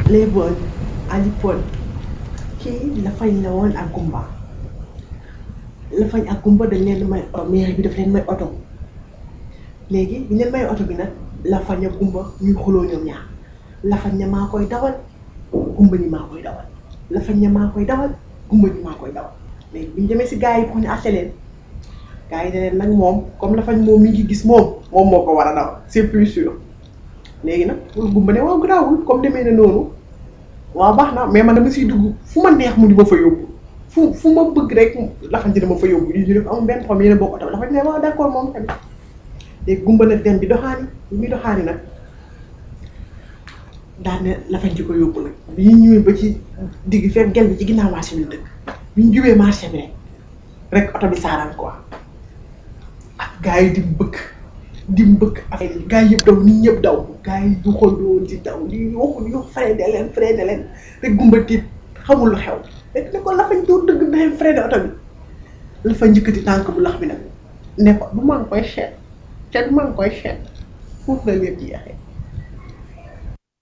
léeboon alipoon kii la fañ la woon ak gumba la fañ ak gumba dañ leen may mairie bi daf leen may oto léegi bi leen may oto bi nag la fañ ak gumba ñuy xuloo ñoom ñaar la fañ ne maa koy dawal gumba ni maa koy dawal la fañ ne maa koy dawal gumba ni maa koy dawal léegi bi ñu demee si gars yi pour ñu àtte leen gars yi ne leen nag moom comme la fañ moom mi ngi gis moom moom moo ko war a dawal c'est plus sûr léegi nag pour gumba ne waaw garaawul comme demee na noonu waaw baax na mais man dama siy dugg fu ma neex mu di ma fa yóbbu fu fu ma bëgg rek lafañ ci dama fa yóbbu yi ñu def amul benn problème yéen a bokk oto lafañ ne waaw d'accord moom tamit léegi gumba nag dem bi doxaani bi muy doxaani nag daan ne lafañ ci ko yóbbu nag bi ñu ñëwee ba ci digg fekk gel bi ci ginnaaw marché bi dëkk bi ñu jubee marché bi rek rek oto bi saaraan quoi ak gars yi di mbëkk di mbëkk affaire yi gars yi yëpp daw nit ñëpp daw gars yi du xool di daw di waxu di wax freiné leen freiné leen rek gumba tiit xamul lu xew rek ne ko lafañ doo dëgg daxem freiné oto bi la fa njëkkati tànk bu lax bi nag ne ko du maa ngi koy seet te du maa ngi koy seet foofu la lépp jeexee